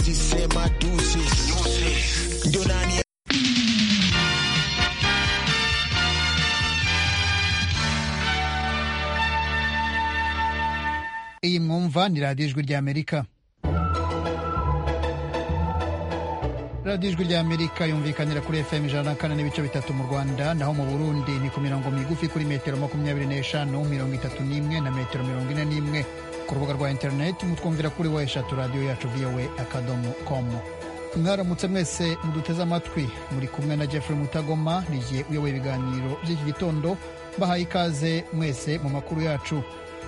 tuwezisema deuces. Ndio nani iyi mwumva ni radiyo ijwi ry'amerika radiyo ijwi ry'amerika yumvikanira kuri fm ijana na kane n'ibice bitatu mu rwanda naho mu burundi ni ku mirongo migufi kuri metero makumyabiri n'eshanu mirongo itatu n'imwe na metero mirongo ine n'imwe ku rubuga rwa interineti mutwumvira kuri wa eshatu radiyo yacu voa akadomo komu mwaramutse mwese muduteze amatwi muri kumwe na jeffrey mutagoma nigiye uyoboye ibiganiro by'iki gitondo mbahaye ikaze mwese mu makuru yacu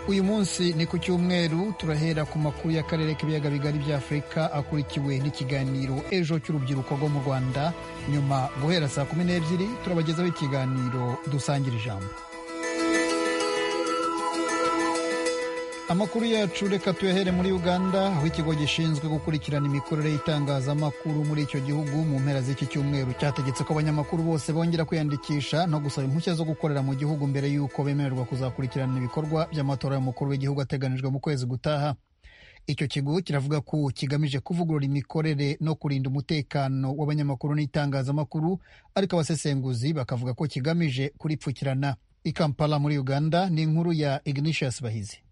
uyu munsi ni ku cyumweru turahera ku makuru y'akarere k'ibiyaga bigari bya afurika akurikiwe n'ikiganiro ejo cy'urubyiruko rwo mu rwanda nyuma guhera saa kumi n'ebyiri turabagezaho ikiganiro dusangira ijambo amakuru yacu reka tuyahere muri uganda aho ikigo gishinzwe gukurikirana imikorere y'itangazamakuru muri icyo gihugu mu mpera z'iki cyumweru cyategetse ko abanyamakuru bose bongera kwiyandikisha no gusaba impushya zo gukorera mu gihugu mbere y'uko bemererwa kuzakurikirana ibikorwa by'amatora y'umukuru w'igihugu ateganijwe mu kwezi gutaha icyo kigo kiravuga ko kigamije kuvugurura imikorere no kurinda umutekano w'abanyamakuru n'itangazamakuru ariko abasesenguzi bakavuga ko kigamije kuripfukirana i kampala muri uganda ni inkuru ya ignatius bahizi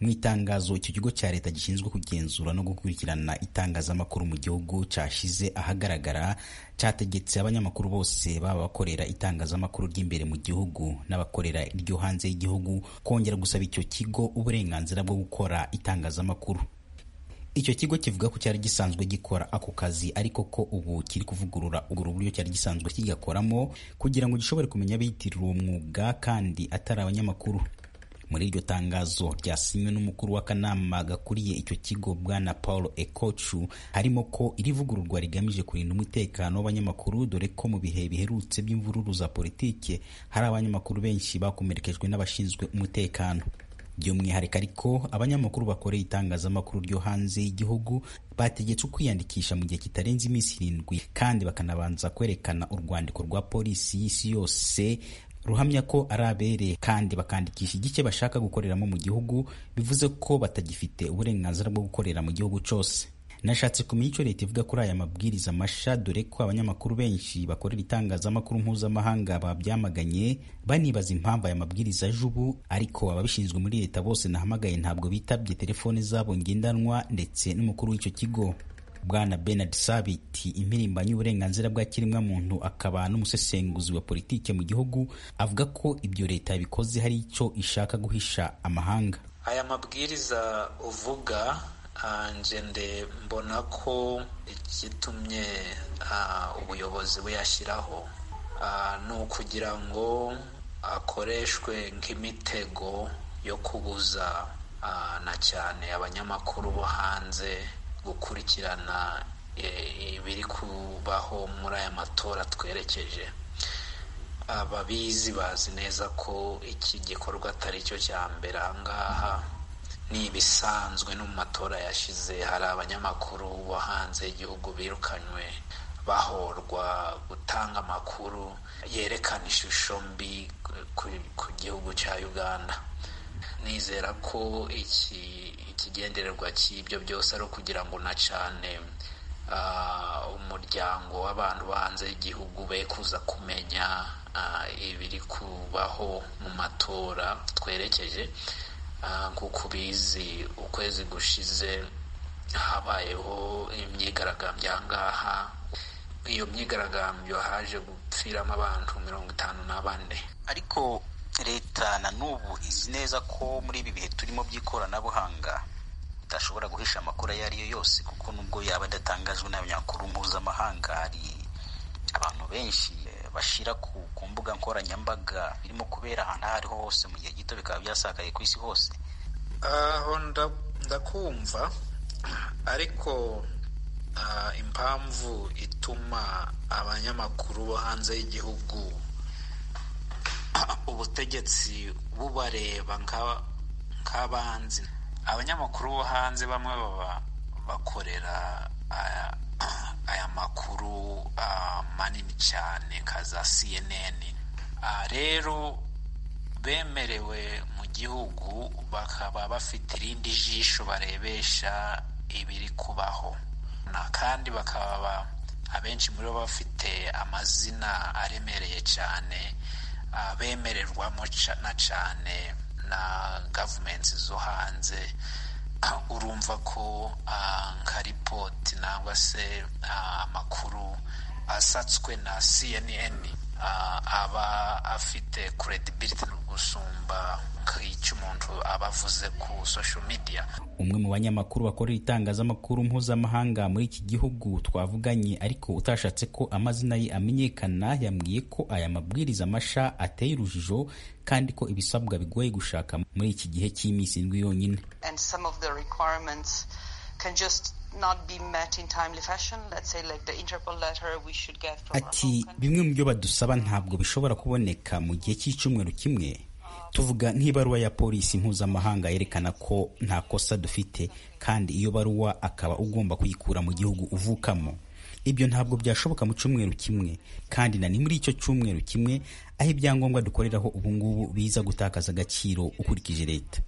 mu itangazo icyo kigo cya leta gishinzwe kugenzura no gukurikirana itangazamakuru mu gihugu cyashyize ahagaragara cyategetse abanyamakuru bose baba bakorera itangazamakuru ry'imbere mu gihugu n'abakorera iryo hanze y'igihugu kongera gusaba icyo kigo uburenganzira bwo gukora itangazamakuru icyo kigo kivuga ko cyari gisanzwe gikora ako kazi ariko ko ubu kiri kuvugurura ubwo buryo cyari gisanzwe kigakoramo kugira ngo gishobore kumenya abiyitirira uwo mwuga kandi atari abanyamakuru muri iryo tangazo ryasinywe n'umukuru w'akanama gakuriye icyo kigo bwana paul ekocu harimo ko iri vugururwa rigamije kurinda umutekano w'abanyamakuru dore ko mu bihe biherutse by'imvururu za politike hari abanyamakuru benshi bakomerekejwe n'abashinzwe umutekano by'umwihariko ariko abanyamakuru bakoreye itangazamakuru ryo hanze y'igihugu bategetswe kwiyandikisha mu gihe kitarenze iminsi irindwi kandi bakanabanza kwerekana urwandiko rwa polisi y'isi yose ruhamya ko ari abereye kandi bakandikisha igice bashaka gukoreramo mu gihugu bivuze ko batagifite uburenganzira bwo gukorera mu gihugu cyose nashatse kumenya icyo leta ivuga kuri aya mabwiriza masha dore ko abanyamakuru benshi bakorera itangazamakuru mpuzamahanga babyamaganye banibaza impamvu aya mabwiriza aje ubu ariko ababishinzwe muri leta bose nahamagaye ntabwo bitabye telefone zabo ngendanwa ndetse n'umukuru w'icyo kigo bwana Bernard Sabiti impirimbanyi y'uburenganzira bwa kiremwamuntu akaba n'umusesenguzi wa politike mu gihugu avuga ko ibyo leta bikoze hari icyo ishaka guhisha amahanga aya mabwiriza uvuga njende mbona ko igitumye ubuyobozi buyashyiraho ni ukugira ngo akoreshwe nk'imitego yo kubuza na cyane abanyamakuru bo hanze gukurikirana ibiri kubaho muri aya matora twerekeje ababizi bazi neza ko iki gikorwa atari cyo cya mbere aha ngaha ni ibisanzwe no mu matora yashize hari abanyamakuru bo hanze y'igihugu birukanywe bahorwa gutanga amakuru yerekana ishusho mbi ku gihugu cya uganda nizera ko iki ikigendererwa cy'ibyo byose ari ukugira ngo na cyane umuryango w'abantu bo hanze y'igihugu be kuza kumenya ibiri kubaho mu matora twerekeje nk'uko ubizi ukwezi gushize habayeho imyigaragambyo aha ngaha iyo myigaragambyo haje gupfiramo abantu mirongo itanu na bane ariko leta na n'ubu izi neza ko muri ibi bihe turimo by'ikoranabuhanga udashobora guhisha amakuru ayo ari yo yose kuko nubwo yaba adatangajwe n'abanyamakuru mpuzamahanga hari abantu benshi bashyira ku mbuga nkoranyambaga birimo kubera ahantu aho ariho hose mu gihe gito bikaba byasakaye ku isi hose aho ndakumva ariko impamvu ituma abanyamakuru bo hanze y'igihugu ubutegetsi bubareba nk'abanzi abanyamakuru bo hanze bamwe baba bakorera aya makuru manini cyane nka za cnn rero bemerewe mu gihugu bakaba bafite irindi jisho barebesha ibiri kubaho na kandi bakaba abenshi muri bo bafite amazina aremereye cyane abemererwamo na cyane na gavumenti zo hanze urumva ko nka ripoti nangwa se amakuru asatswe na cnn aba afite credibility gusumba nk'icyo umuntu aba avuze ku social media umwe mu banyamakuru bakorera itangazamakuru mpuzamahanga muri iki gihugu twavuganye ariko utashatse ko amazina ye amenyekana yambwiye ko aya mabwiriza masha ateye urujijo kandi ko ibisabwa bigoye gushaka muri iki gihe cy'iminsi indwi yonyine ati bimwe mu byo badusaba ntabwo bishobora kuboneka mu gihe cy'icyumweru kimwe tuvuga nk'ibaruwa ya polisi mpuzamahanga yerekana ko nta kosa dufite kandi iyo baruwa akaba ugomba kuyikura mu gihugu uvukamo ibyo ntabwo byashoboka mu cyumweru kimwe kandi na ni muri icyo cyumweru kimwe aho ibyangombwa dukoreraho ubungubu biza gutakaza agaciro ukurikije leta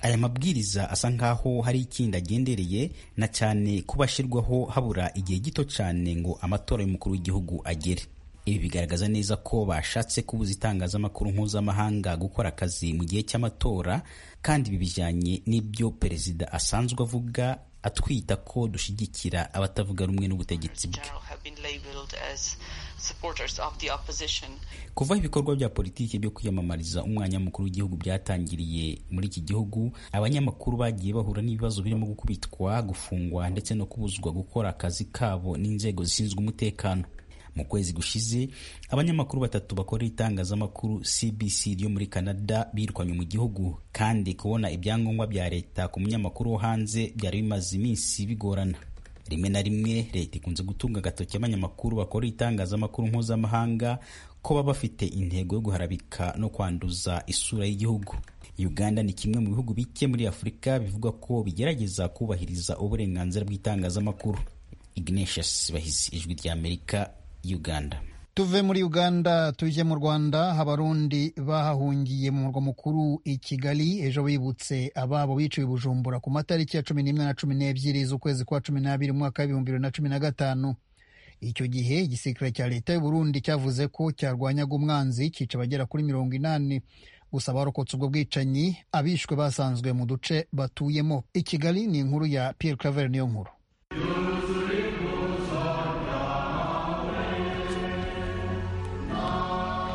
aya mabwiriza asa nkaho hari ikindi agendereye na cyane kuba ashyirwaho habura igihe gito cyane ngo amatora y'umukuru w'igihugu agere ibi bigaragaza neza ko bashatse kubuza itangazamakuru mpuzamahanga gukora akazi mu gihe cy'amatora kandi ibi bijyanye n'ibyo perezida asanzwe avuga atwita ko dushyigikira abatavuga rumwe n'ubutegetsi bwe kuva aho ibikorwa bya politiki byo kwiyamamariza umwanya mukuru w'igihugu byatangiriye muri iki gihugu abanyamakuru bagiye bahura n'ibibazo birimo gukubitwa gufungwa ndetse no kubuzwa gukora akazi kabo n'inzego zishinzwe umutekano mu kwezi gushize abanyamakuru batatu bakorera itangazamakuru CBC ryo muri Canada birwanye mu gihugu kandi kubona ibyangombwa bya leta ku munyamakuru wo hanze byari bimaze iminsi bigorana rimwe na rimwe leta ikunze gutunga agatoki abanyamakuru bakorera itangazamakuru mpuzamahanga ko baba bafite intego yo guharabika no kwanduza isura y'igihugu Uganda ni kimwe mu bihugu bike muri Afurika bivuga ko bigerageza kubahiriza uburenganzira bw'itangazamakuru Ignatius Bahizi ijwi ry'Amerika Uganda. Tuve muri Uganda tujye mu Rwanda abarundi bahahungiye mu murwa mukuru i Kigali ejo bibutse ababo biciwe i Bujumbura ku matariki ya cumi n'imwe na cumi n'ebyiri z'ukwezi kwa cumi n'abiri mu mwaka w'ibihumbi bibiri na cumi na gatanu icyo gihe igisirikare cya leta y'u Burundi cyavuze ko cyarwanyaga umwanzi cyica abagera kuri mirongo inani gusa abarokotse ubwo bwicanyi abishwe basanzwe mu duce batuyemo i Kigali ni inkuru ya Pierre Claver niyo nkuru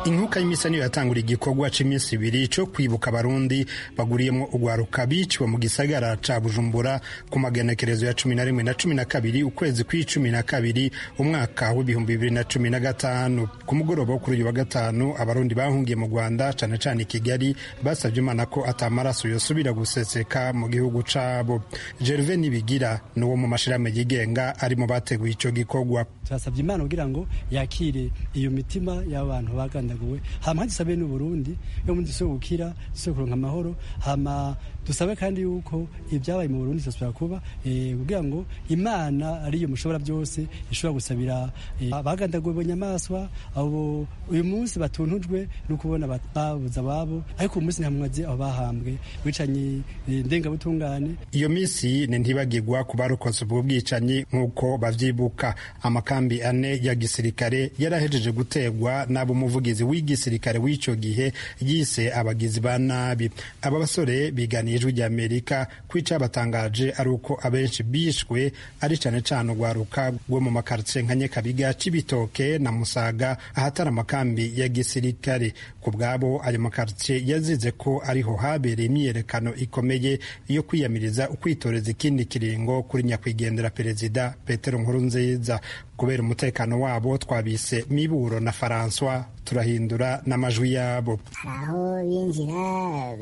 inkuka y'imisani yatangura igikorwa cy'iminsi ibiri cyo kwibuka abarundi baguriyemo ugwaruka biciwe mu gisagara ca bujumbura ku maganekerezo ya cumi na rimwe na cumi na kabiri ukwezi kw'icumi na kabiri umwaka w'ibihumbi bibiri na cumi na gatanu ku mugoroba wo kuri uyu wa gatanu abarundi bahungiye mu rwanda cane cane kigali basabye imana ko atamaraso yosubira guseseka mu gihugu cabo gerve nibigira ni uwo mu mashirahamwe yigenga ari mu bateguye ico gikorwa turasabye imana kugira ngo yakire iyo mitima y'abantu bagana dusandaguwe hama dusabe n'u Burundi yo mu dusoje gukira dusoje kuronka amahoro hama dusabe kandi yuko ibyabaye mu Burundi zosubira kuba eh kugira ngo Imana ariyo mushobora byose ishobora gusabira abagandaguwe bo nyamaswa abo uyu munsi batuntujwe no kubona babuza babo ariko uyu munsi ntamwaze aho bahambwe bicanye ndenga butungane iyo minsi ni ntibagirwa ku barokotse ubwo bwicanyi nk'uko bavyibuka amakambi ane ya gisirikare yarahejeje gutegwa n'abo muvugizi umuyobozi w'igisirikare w'icyo gihe yise abagizi ba nabi aba basore biganiye ijwi rya amerika ko icyabatangaje ari uko abenshi bishwe ari cyane cyane urwaruka rwo mu makartie nka nyekabiga cibitoke na musaga ahatari amakambi ya gisirikare ku bwabo ayo makartie yazize ko ariho habereye imyiyerekano ikomeye yo kwiyamiriza ukwitoreza ikindi kiringo kuri nyakwigendera perezida petero nkurunziza kubera umutekano wabo twabise miburo na faransois turahindura n'amajwi yabo aho binjira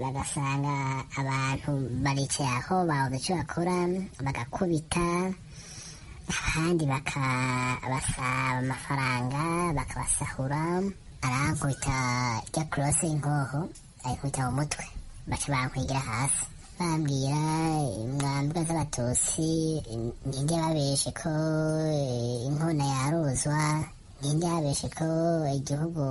bagasanga abantu baricaye aho babuze icyo bakora bagakubita abandi bakabasaba amafaranga bakabasahura arankubita rya kurose inkoho ayikubita mu mutwe baca bankwigira hasi bambwira mwambwa z'abatusi ninde babeshe ko inkona yaruzwa ninde babeshe ko igihugu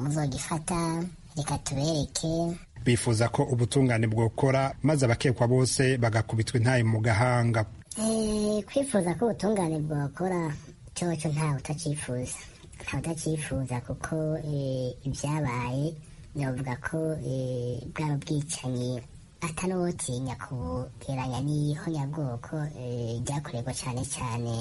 muzogifata reka tubereke bifuza ko ubutungane bwokora maze abakekwa bose bagakubitwa intayi mu gahanga kwifuza ko ubutungane bwakora cyoco ntawe utacyifuza ntawe utacyifuza kuko ibyabaye navuga ko bwaba ubwicanyi atanotinya kugeranya n'iho nyabwoko ryakorerwa cyane cyane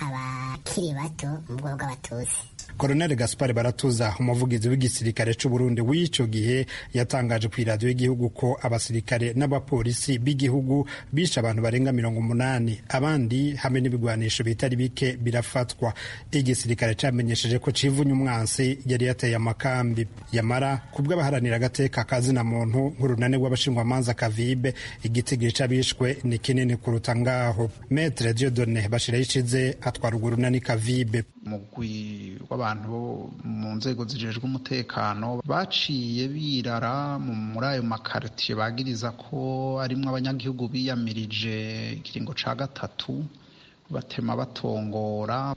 abakiri bato mu bwoko bw'abatutsi Colonel Gaspar Baratuza umuvugizi w'igisirikare cy'u Burundi w'icyo gihe yatangaje ku iradiyo y'igihugu ko abasirikare n'abapolisi b'igihugu bishe abantu barenga mirongo umunani abandi hamwe n'ibigwanisho bitari bike birafatwa igisirikare cyamenyesheje ko civunye umwansi yari yateye amakambi yamara kubw'abaharanira agateka kazina muntu nk'urunani rw'abashingwamanza kavibe igitigi c'abishwe ni kinini kuruta ngaho Metre Dieudonne Bashirayishize atwara urwo runani kavibe mugwi w'abantu bo mu nzego zijejwe umutekano baciye birara muri ayo makaritiye bagiriza ko arimwo abanyagihugu biyamirije ikiringo ca gatatu batema batongora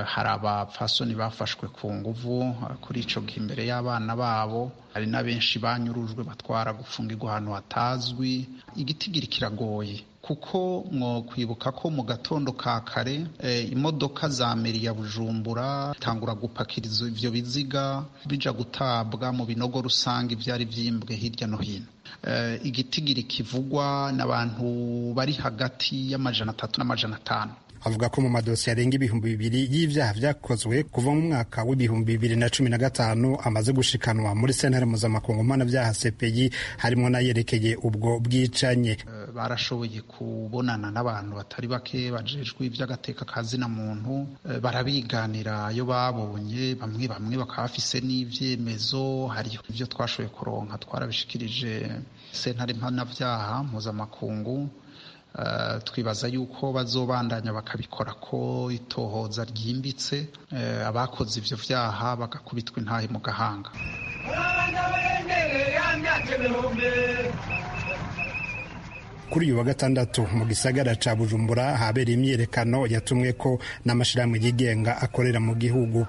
hari abapfasoni bafashwe ku nguvu kuri ico gihe imbere y'abana babo hari na benshi banyurujwe batwara gufungirwa ahantu hatazwi igitigiri kiragoye kuko mwo kwibuka ko mu gatondo ka kare imodoka za meri ya bujumbura itangura gupakiriza ibyo biziga bija gutabwa mu binogo rusange ibyari byimbwe hirya no hino igitigiri kivugwa n'abantu bari hagati y'amajana atatu n'amajana atanu avuga ko mu madosiye arenga ibihumbi bibiri y'ibyaha byakozwe kuva mu mwaka w'ibihumbi bibiri na cumi na gatanu amaze gushikanwa muri sentare mpuzamakungu mpanabyaha sepeyi harimo n'ayerekeye ubwo bwicanye barashoboye kubonana n'abantu batari bake bajejwe iby'agateka ka zina muntu barabiganira iyo babonye bamwe bamwe bakaba bafise n'ibyemezo hari ibyo twashoboye kuronka twarabishikirije sentare mpanabyaha mpuzamakungu twibaza yuko bazobandanya bakabikora ko itohoza ryimbitse abakoze ibyo byaha bagakubitwa intahe mu gahanga kuri uyu wa gatandatu mu gisagara ca bujumbura habereye imyiyerekano yatumwe ko n'amashirahamwe yigenga akorera mu gihugu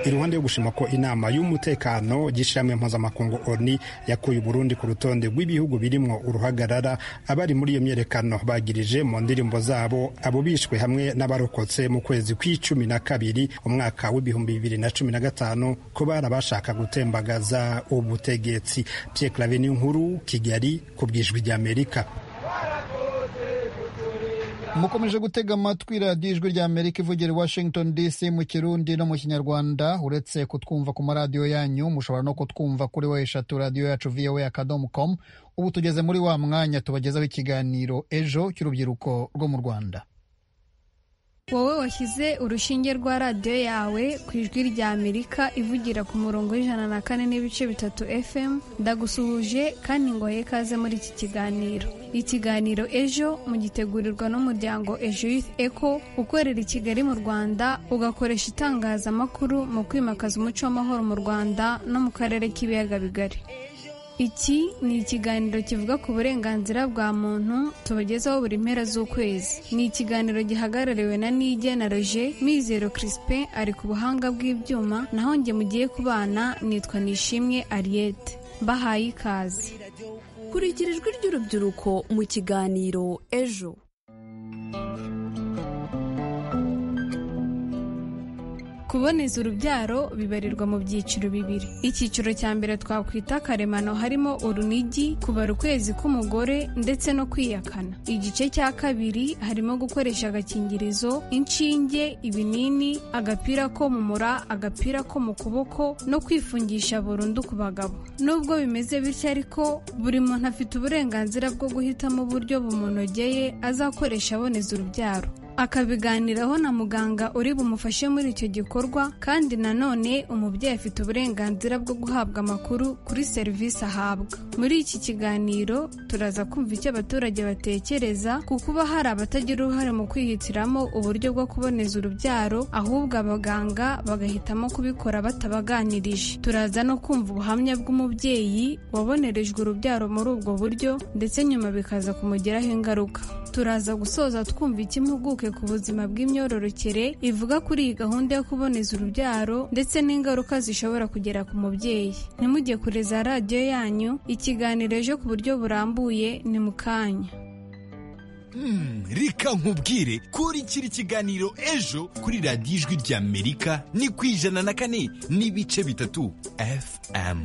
iruhande yo gushima ko inama y'umutekano y'ishyirahamwe mpuzamakungu oni yakuye uburundi ku rutonde rw'ibihugu birimwo uruhagarara abari muri iyo myerekano bagirije mu ndirimbo zabo abo bishwe hamwe n'abarokotse mu kwezi kw'icumi na kabiri umwaka w'ibihumbi bibiri na cumi na gatanu ko bari abashaka gutembagaza ubutegetsi Pierre Claver nkuru Kigali ku bwijwi ry'Amerika mukomeje gutega amatwi radiyo ijwi rya amerika ivugira i washington dc mu kirundi no mu kinyarwanda uretse kutwumva ku maradiyo yanyu mushobora no kutwumva kuri we eshatu radiyo yacu voa akadomo com ubu tugeze muri wa mwanya tubagezaho ikiganiro ejo cy'urubyiruko rwo mu rwanda wowe washyize urushinge rwa radiyo yawe ku ijwi rya amerika ivugira ku murongo w'ijana na kane n'ibice bitatu fm ndagusuhuje kandi ngo ikaze muri iki kiganiro ikiganiro ejo mugitegurirwa n'umuryango ejo youth eco ukorera i kigali mu rwanda ugakoresha itangazamakuru mu kwimakaza umuco w'amahoro mu rwanda no mu karere k'ibiyaga bigari iki ni ikiganiro kivuga ku burenganzira bwa muntu tubagezaho buri mpera z'ukwezi ni ikiganiro gihagarariwe na nige na roger mizero crispin ari ku buhanga bw'ibyuma naho njye mugiye kubana nitwa nishimwe ariete mbahaye ikaze kurikira ijwi ry'urubyiruko mu kiganiro ejo kuboneza urubyaro bibarirwa mu byiciro bibiri icyiciro cya mbere twakwita karemano harimo urunigi kubara ukwezi k'umugore ndetse no kwiyakana igice cya kabiri harimo gukoresha agakingirizo inshinge ibinini agapira ko mu mura agapira ko mu kuboko no kwifungisha burundu ku bagabo nubwo bimeze bityo ariko buri muntu afite uburenganzira bwo guhitamo uburyo bumunogeye azakoresha aboneza urubyaro akabiganiraho na muganga uri bumufashe muri icyo gikorwa kandi nanone umubyeyi afite uburenganzira bwo guhabwa amakuru kuri serivisi ahabwa muri iki kiganiro turaza kumva icyo abaturage batekereza ku kuba hari abatagira uruhare mu kwihitiramo uburyo bwo kuboneza urubyaro ahubwo abaganga bagahitamo kubikora batabaganirije turaza no kumva ubuhamya bw'umubyeyi wabonerejwe urubyaro muri ubwo buryo ndetse nyuma bikaza kumugiraho ingaruka turaza gusoza twumva icyo impuguke n'impuguke ku buzima bw'imyororokere ivuga kuri iyi gahunda yo kuboneza urubyaro ndetse n'ingaruka zishobora kugera ku mubyeyi ntimujye kure za radiyo yanyu ikiganiro ejo ku buryo burambuye ni mu kanya reka nkubwire kurikira ikiganiro ejo kuri radiyo ijwi ry'amerika ni ku ijana na kane n'ibice bitatu fm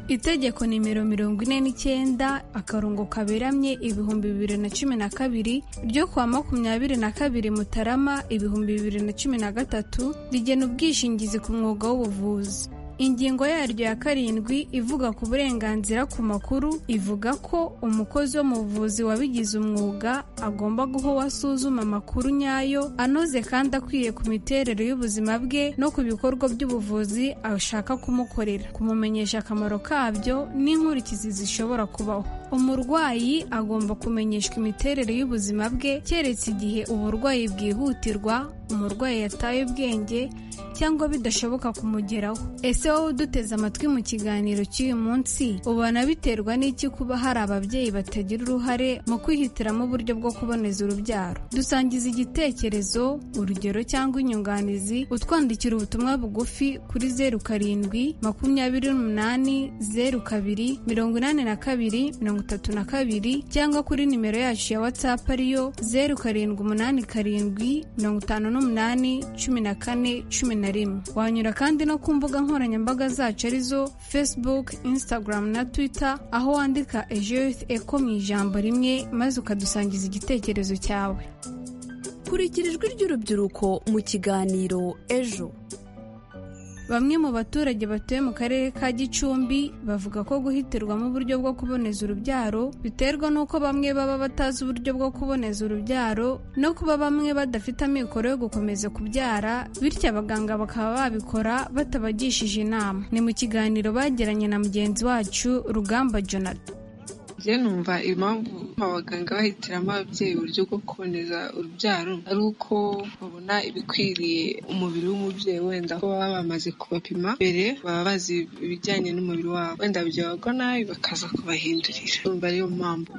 itegeko nimero mirongo ine n'icyenda akarongo kaberamye ibihumbi bibiri na cumi na kabiri ryo kuwa makumyabiri na kabiri mutarama ibihumbi bibiri na cumi na gatatu rigena ubwishingizi ku mwuga w'ubuvuzi ingingo yaryo ya karindwi ivuga ku burenganzira ku makuru ivuga ko umukozi wo mu buvuzi wabigize umwuga agomba guha uwo asuzuma amakuru nyayo anoze kandi akwiye ku miterere y'ubuzima bwe no ku bikorwa by'ubuvuzi ashaka kumukorera kumumenyesha akamaro kabyo n'inkurikizi zishobora kubaho umurwayi agomba kumenyeshwa imiterere y'ubuzima bwe keretse igihe uburwayi bwihutirwa umurwayi yataye ubwenge cyangwa bidashoboka kumugeraho ese wowe uduteze amatwi mu kiganiro cy'uyu munsi ubona biterwa n'iki kuba hari ababyeyi batagira uruhare mu kwihitiramo uburyo bwo kuboneza urubyaro dusangiza igitekerezo urugero cyangwa inyunganizi utwandikira ubutumwa bugufi kuri zeru karindwi makumyabiri n'umunani zeru kabiri mirongo inani na kabiri mirongo itatu na kabiri cyangwa kuri nimero yacu ya watsapu ariyo zeru karindwi umunani karindwi mirongo itanu n'umunani cumi na kane cumi na rimwe wanyura kandi no ku mbuga nkoranyambaga zacu arizo facebook instagram na twitter aho wandika ejo yuthi eko mu ijambo rimwe maze ukadusangiza igitekerezo cyawe kurikira ijwi ry'urubyiruko mu kiganiro ejo Bamwe mu baturage batuye mu karere ka Gicumbi bavuga ko guhitirwamo uburyo bwo kuboneza urubyaro biterwa n'uko bamwe baba batazi uburyo bwo kuboneza urubyaro no kuba bamwe badafite amikoro yo gukomeza kubyara bityo abaganga bakaba babikora batabagishije inama ni mu kiganiro bagiranye na mugenzi wacu Rugamba Jonathan njye numva impamvu abaganga bahitiramo ababyeyi uburyo bwo kuboneza urubyaro ari uko babona ibikwiriye umubiri w'umubyeyi wenda ko baba bamaze kubapima mbere baba bazi ibijyanye n'umubiri wabo wenda byabagwa nabi bakaza kubahindurira numva ariyo mpamvu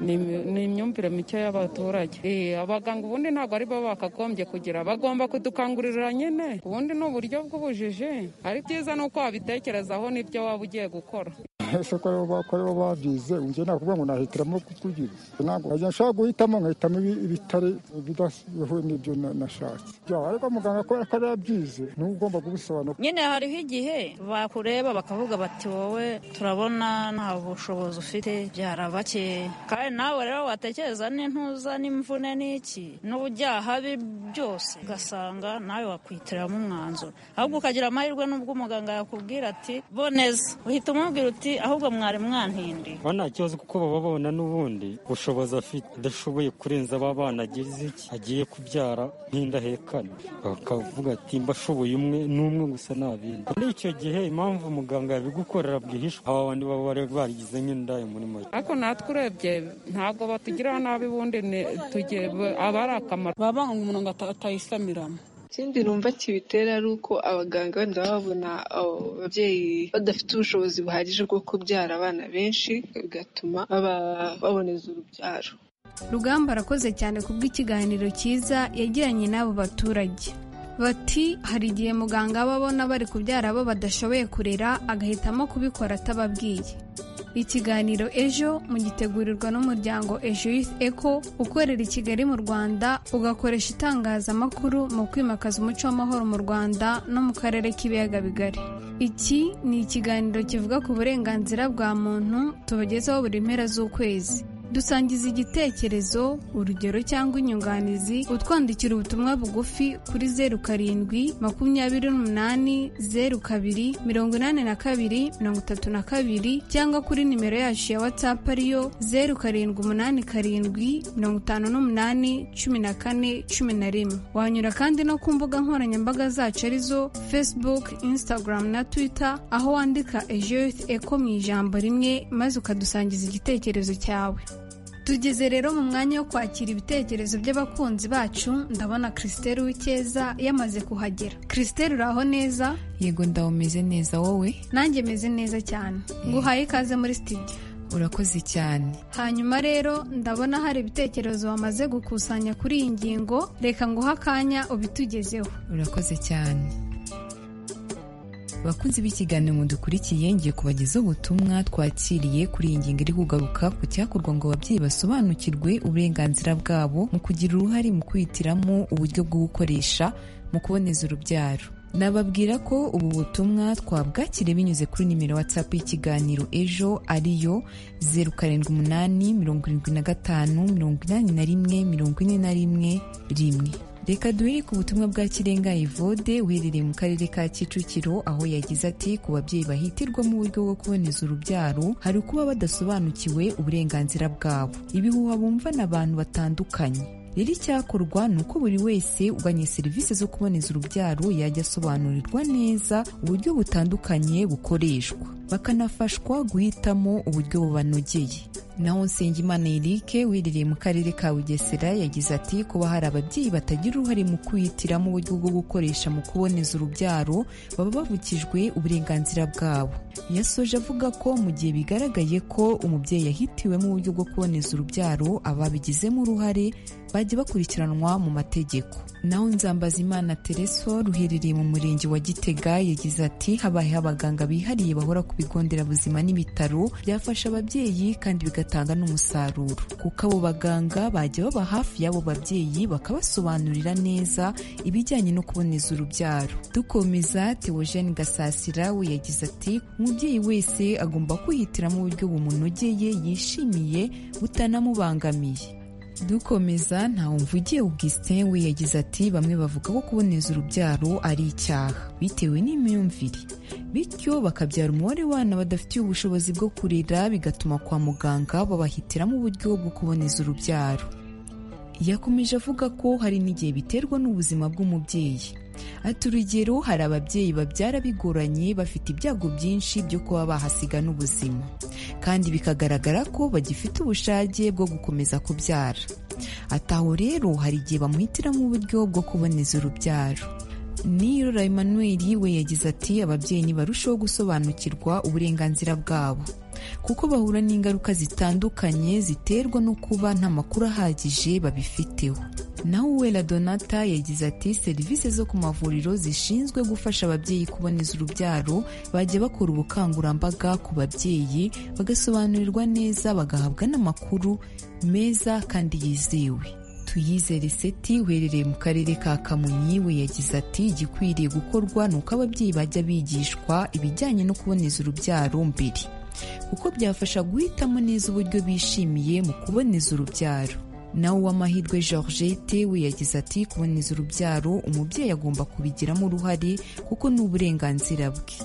ni imyumvire mike y'abaturage abaganga ubundi ntabwo ari bo bakagombye kugira bagomba kudukangurira nyine ubundi ni uburyo bw'ubujiji ari byiza n'uko wabitekerezaho n'ibyo waba ugiye gukora ese ko bakora bo babyize njye nakuvuga ngo nahitiramo kukugira ntabwo najya nshaka guhitamo nkahitamo ibitare bidahuye n'ibyo nashatse ariko muganga kubera ko ari yabyize niwe ugomba kubisobanura nyine hariho igihe bakureba bakavuga bati wowe turabona nta bushobozi ufite byarabakeye kandi nawe rero watekereza n'intuza n'imvune n'iki n'ubujyahabi byose ugasanga nawe wakwitiramo umwanzuro ahubwo ukagira amahirwe n'ubwo umuganga yakubwira ati boneza uhita umubwira uti ahubwo mwari mwantindi nta kibazo kuko baba babona n'ubundi bushobozi afite adashoboye kurenza aba bana agize iki agiye kubyara nk'indahekane bakavuga ati mbashoboye umwe n'umwe gusa nabindi muri icyo gihe impamvu umuganga yabigukorera bwihishwa aba bandi baba bari barigize nk'indaya muri make ariko natwe urebye ntabwo batugirira nabi ubundi aba ari akamaro baba ngo umuntu atayisamiramo ikindi numva kibitera ari uko abaganga wenda baba babona ababyeyi badafite ubushobozi buhagije bwo kubyara abana benshi bigatuma baboneza urubyaro rugamba arakoze cyane kubw'ikiganiro cyiza yagiranye n'abo baturage bati hari igihe muganga aba abona bari kubyara abo badashoboye kurera agahitamo kubikora atababwiye ikiganiro ejo mugitegurirwa n'umuryango ejo youth eco ukorera i kigali mu rwanda ugakoresha itangazamakuru mu kwimakaza umuco w'amahoro mu rwanda no mu karere k'ibiyaga bigari iki ni ikiganiro kivuga ku burenganzira bwa muntu tubagezaho buri mpera z'ukwezi dusangiza igitekerezo urugero cyangwa inyunganizi utwandikira ubutumwa bugufi kuri zeru karindwi makumyabiri n'umunani zeru kabiri mirongo inani na kabiri mirongo itatu na kabiri cyangwa kuri nimero yacu ya watsapu ariyo zeru karindwi umunani karindwi mirongo itanu n'umunani cumi na kane cumi na rimwe wanyura kandi no ku mbuga nkoranyambaga zacu arizo facebook instagram na twitter aho wandika ejo eko mu ijambo rimwe maze ukadusangiza igitekerezo cyawe tugeze rero mu mwanya wo kwakira ibitekerezo by'abakunzi bacu ndabona christelle w'icyeza yamaze kuhagera christelle uraho neza yego ndawe umeze neza wowe nanjye meze neza cyane nguhaye ikaze muri studio urakoze cyane hanyuma rero ndabona hari ibitekerezo wamaze gukusanya kuri iyi ngingo reka nguhe akanya ubitugezeho urakoze cyane bakunzi b'ikiganiro mu dukurikiye ngiye kubagezaho ubutumwa twakiriye kuri iyi ngingo iri kugaruka ku cyakorwa ngo ababyeyi basobanukirwe uburenganzira bwabo mu kugira uruhare mu kwihitiramo uburyo bwo gukoresha mu kuboneza urubyaro nababwira ko ubu butumwa twabwakire binyuze kuri nimero whatsapp y'ikiganiro ejo ariyo zeru karindwi umunani mirongo irindwi na gatanu mirongo inani na rimwe mirongo ine na rimwe rimwe reka duhere ku butumwa bwa kirenga evode uherereye mu karere ka kicukiro aho yagize ati ku babyeyi bahitirwa mu buryo bwo kuboneza urubyaro hari ukuba badasobanukiwe uburenganzira bwabo ibihuha bumva n'abantu batandukanye rero icyakorwa ni uko buri wese uganye serivisi zo kuboneza urubyaro yajya asobanurirwa neza uburyo butandukanye bukoreshwa bakanafashwa guhitamo uburyo bubanogeye naho nsengimana erike wiherereye mu karere ka bugesera yagize ati kuba hari ababyeyi batagira uruhare mu kwihitiramo uburyo bwo gukoresha mu kuboneza urubyaro baba bavukijwe uburenganzira bwabo yasoje avuga ko mu gihe bigaragaye ko umubyeyi yahitiwemo uburyo bwo kuboneza urubyaro ababigizemo uruhare bajya bakurikiranwa mu mategeko naho nzambazimana tereso ruherereye mu murenge wa gitega yagize ati habayeho abaganga bihariye bahora ku bigo nderabuzima n'ibitaro byafasha ababyeyi kandi bigatuma bigatanga n'umusaruro kuko abo baganga bajya baba hafi y'abo babyeyi bakabasobanurira neza ibijyanye no kuboneza urubyaro dukomeza teogene gasasira we yagize ati umubyeyi wese agomba kwihitiramo uburyo bumunogeye yishimiye butanamubangamiye dukomeza ntawumvugiye augustin we yagize ati bamwe bavuga ko kuboneza urubyaro ari icyaha bitewe n'imyumvire bityo bakabyara umubare w'abana badafitiye ubushobozi bwo kurera bigatuma kwa muganga babahitiramo uburyo bwo kuboneza urubyaro yakomeje avuga ko hari n'igihe biterwa n'ubuzima bw'umubyeyi ati urugero hari ababyeyi babyara bigoranye bafite ibyago byinshi byo kuba bahasiga n'ubuzima kandi bikagaragara ko bagifite ubushake bwo gukomeza kubyara ataho rero hari igihe bamuhitiramo uburyo bwo kuboneza urubyaro niyirora Emmanuel we yagize ati ababyeyi ntibarusheho gusobanukirwa uburenganzira bwabo kuko bahura n'ingaruka zitandukanye ziterwa no kuba nta makuru ahagije babifiteho naho uwera donata yagize ati serivisi zo ku mavuriro zishinzwe gufasha ababyeyi kuboneza urubyaro bajya bakora ubukangurambaga ku babyeyi bagasobanurirwa neza bagahabwa n'amakuru meza kandi yizewe tuyizere seti uherereye mu karere ka kamonyi we yagize ati igikwiriye gukorwa ni uko ababyeyi bajya bigishwa ibijyanye no kuboneza urubyaro mbere kuko byafasha guhitamo neza uburyo bishimiye mu kuboneza urubyaro nawe uw'amahirwe georgette we yagize ati kuboneza urubyaro umubyeyi agomba kubigiramo uruhare kuko ni uburenganzira bwe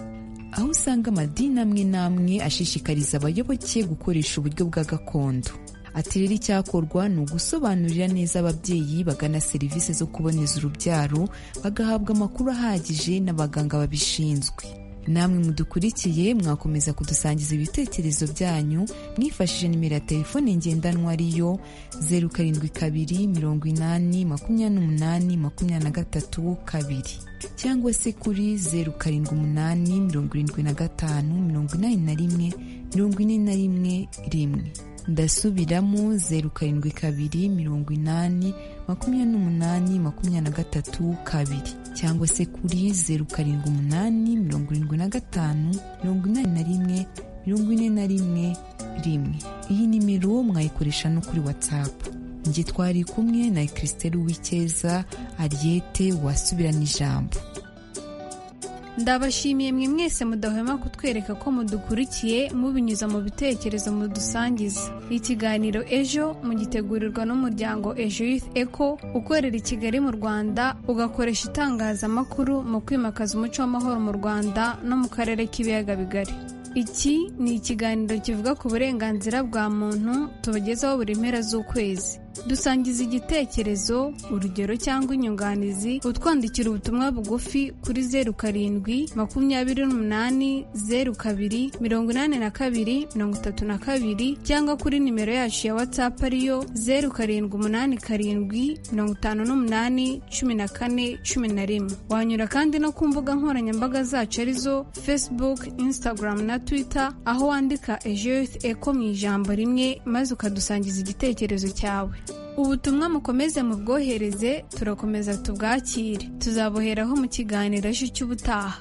aho usanga amadini amwe n'amwe ashishikariza abayoboke gukoresha uburyo bwa gakondo ati rero icyakorwa ni ugusobanurira neza ababyeyi bagana serivisi zo kuboneza urubyaro bagahabwa amakuru ahagije n'abaganga babishinzwe namwe mudukurikiye mwakomeza kudusangiza ibitekerezo byanyu mwifashishije nimero ya telefone ngendanwa ariyo zeru karindwi kabiri mirongo inani makumyabiri n'umunani makumyabiri na gatatu kabiri cyangwa se kuri zeru karindwi umunani mirongo irindwi na gatanu mirongo inani na rimwe mirongo ine na rimwe rimwe ndasubiramo zeru karindwi kabiri mirongo inani makumyabiri n'umunani makumyabiri na gatatu kabiri cyangwa se kuri zeru karindwi umunani mirongo irindwi na gatanu mirongo inani na rimwe mirongo ine na rimwe rimwe iyi nimero mwayikoresha no kuri watsapu njye twari kumwe na christelle uw'icyeza ariyete wasubirana ijambo ndabashimiye mwe mwese mudahwema kutwereka ko mudukurikiye mubinyuza mu bitekerezo mudusangiza ikiganiro ejo mugitegurirwa n'umuryango ejo youth eco ukorera i kigali mu rwanda ugakoresha itangazamakuru mu kwimakaza umuco w'amahoro mu rwanda no mu karere k'ibiyaga bigari iki ni ikiganiro kivuga ku burenganzira bwa muntu tubagezaho buri mpera z'ukwezi dusangiza igitekerezo urugero cyangwa inyunganizi utwandikira ubutumwa bugufi kuri zeru karindwi makumyabiri n'umunani zeru kabiri mirongo inani na kabiri mirongo itatu na kabiri cyangwa kuri nimero yacu ya watsapu ariyo zeru karindwi umunani karindwi mirongo itanu n'umunani cumi na kane cumi na rimwe wanyura kandi no ku mbuga nkoranyambaga zacu arizo facebook instagram na twitter aho wandika ejoyuth eko mu ijambo rimwe maze ukadusangiza igitekerezo cyawe ubutumwa mukomeze mubwohereze turakomeza tubwakire tuzabuheraho mu kiganiro cy'ubutaha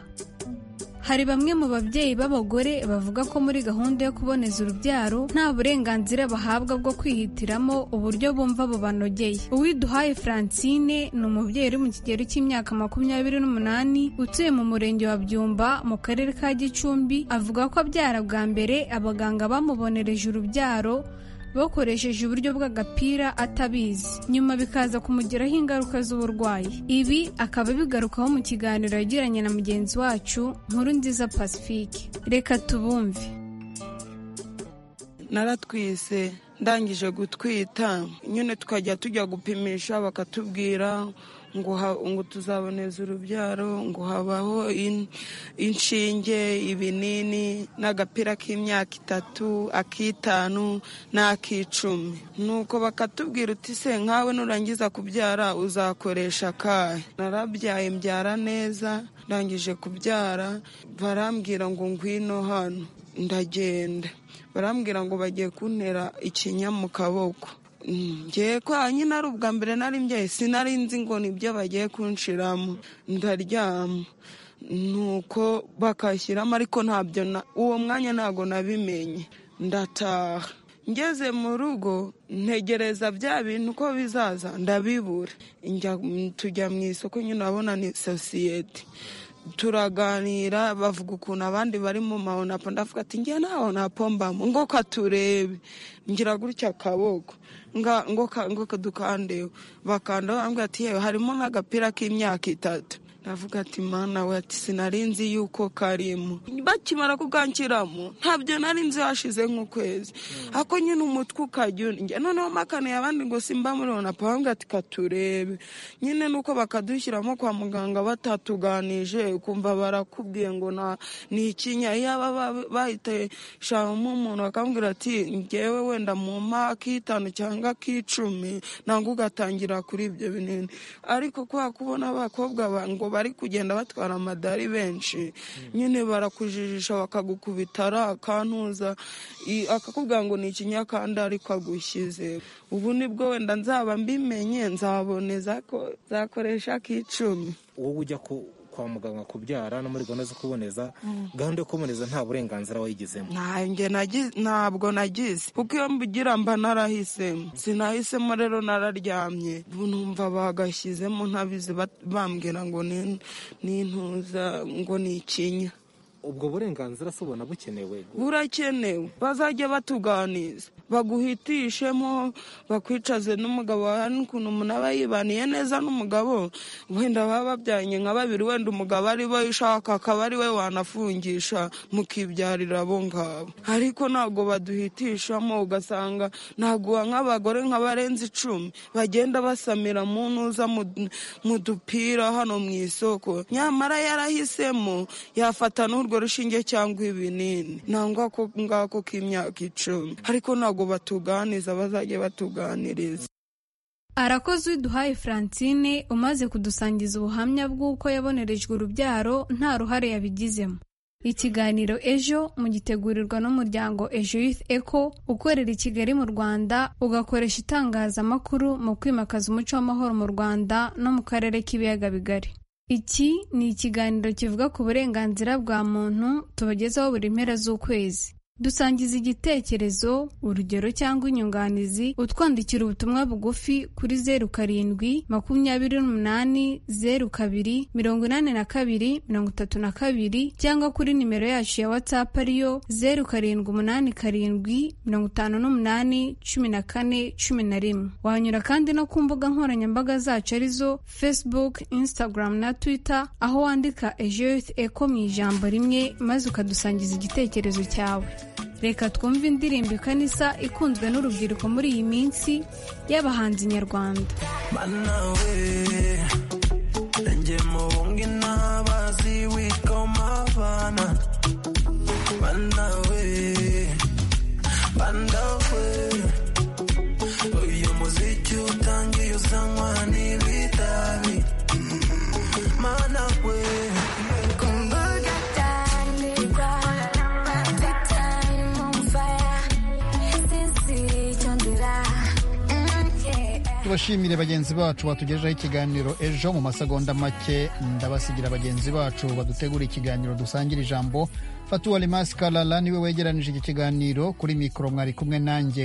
hari bamwe mu babyeyi b'abagore bavuga ko muri gahunda yo kuboneza urubyaro nta burenganzira bahabwa bwo kwihitiramo uburyo bumva bubanogeye uwiduhaye francine ni umubyeyi uri mu kigero cy'imyaka makumyabiri n'umunani utuye mu murenge wa byumba mu karere ka gicumbi avuga ko abyara bwa mbere abaganga bamubonereje urubyaro bakoresheje uburyo bw'agapira atabizi nyuma bikaza kumugiraho ingaruka z'uburwayi ibi akaba bigarukaho mu kiganiro yagiranye na mugenzi wacu nkuru nziza pacifique reka tubumve naratwise ndangije gutwita nyine tukajya tujya gupimisha bakatubwira ngo tuzaboneza urubyaro ngo habaho inshinge ibinini n'agapira k'imyaka itatu ak'itanu n'ak'icumi nuko bakatubwira uti se nkawe nurangiza kubyara uzakoresha akahe narabyaye mbyara neza ndangije kubyara barambwira ngo ngwino hano ndagenda barambwira ngo bagiye kuntera ikinya mu kaboko ngiye kwa nyine ari ubwa mbere nari mbyaye sinari nzi ngo nibyo bagiye kunshiramo ndaryama nuko bakashyiramo ariko ntabyo uwo mwanya ntabwo nabimenye ndataha ngeze mu rugo ntegereza bya bintu uko bizaza ndabibura tujya mu isoko nyine urabona ni sosiyete turaganira bavuga ukuntu abandi bari mu mahonapo ndavuga ati ngewe nta honapo mbamo ngo katurebe ngira gutya akaboko ngo kadukandeho bakanda bambwira ati yewe harimo nk'agapira k'imyaka itatu ndavuga ati mana we ati sinari nzi yuko karimo bakimara kukanshyiramo ntabyo nari nzi hashize nk'ukwezi ako nyine umutwe ukajya unjya noneho makaniye abandi ngo simba muri honapo bambwira ati katurebe nyine nuko bakadushyiramo kwa muganga batatuganije ukumva barakubwiye ngo ni ikinya yaba bahiteshamo umuntu bakambwira ati ngewe wenda mu mpa ak'itanu cyangwa ak'icumi ntabwo ugatangira kuri ibyo binini ariko kwa kubona abakobwa ngo bari kugenda batwara amadari benshi nyine barakujijisha bakagukubita ari akantuza akakubwira ngo ni ikinyakanda ariko agushyize ubu nibwo wenda nzaba mbimenye nzaboneza ko zakoresha k'icumi wowe ujya kwa muganga kubyara no muri gahunda zo kuboneza gahunda yo kuboneza nta burenganzira wayigezemo ntabwo nagize kuko iyo mbigira mba narahisemo sinahisemo rero nararyamye numva bagashyizemo ntabizi bambwira ngo ni intuza ngo ni ikinya ubwo burenganzira se ubona bukenewe burakenewe bazajya batuganiza baguhitishemo bakwicaze n'umugabo wawe n'ukuntu umuntu aba yibaniye neza n'umugabo wenda baba babyanye nka babiri wenda umugabo ari we ushaka akaba ari we wanafungisha mukibyarira abo ngabo ariko ntabwo baduhitishamo ugasanga ntaguha nk'abagore nka barenze icumi bagenda basamira mu ntuza mu dupira hano mu isoko nyamara yarahisemo yafata n'urwo urwo rushinge cyangwa ibinini nangwa ko ngako k'imyaka icumi ariko ntabwo batuganiza bazajya batuganiriza arakoze uwiduhaye francine umaze kudusangiza ubuhamya bw'uko yabonerejwe urubyaro nta ruhare yabigizemo ikiganiro ejo mugitegurirwa n'umuryango ejo youth eco ukorera i kigali mu rwanda ugakoresha itangazamakuru mu kwimakaza umuco w'amahoro mu rwanda no mu karere k'ibiyaga bigari iki ni ikiganiro kivuga ku burenganzira bwa muntu tubagezaho buri mpera z'ukwezi dusangiza igitekerezo urugero cyangwa inyunganizi utwandikira ubutumwa bugufi kuri zeru karindwi makumyabiri n'umunani zeru kabiri mirongo inani na kabiri mirongo itatu na kabiri cyangwa kuri nimero yacu ya watsapu ariyo zeru karindwi umunani karindwi mirongo itanu n'umunani cumi na kane cumi na rimwe wanyura kandi no ku mbuga nkoranyambaga zacu arizo facebook instagram na twitter aho wandika ejoyuth eko mu ijambo rimwe maze ukadusangiza igitekerezo cyawe reka twumve indirimbo ikanisa ikunzwe n'urubyiruko muri iyi minsi y'abahanzi nyarwanda mana we njyemo wongena bazi witwa umavana mana we banda we uyu muziki utangiye uzanywa n'ibitabi mana we tubashimire bagenzi bacu batugejejeho ikiganiro ejo mu masegonda make ndabasigira bagenzi bacu badutegura ikiganiro dusangira ijambo fatuwa rimasika rara niwe wegeranije iki kiganiro kuri mikoro mwari kumwe nanjye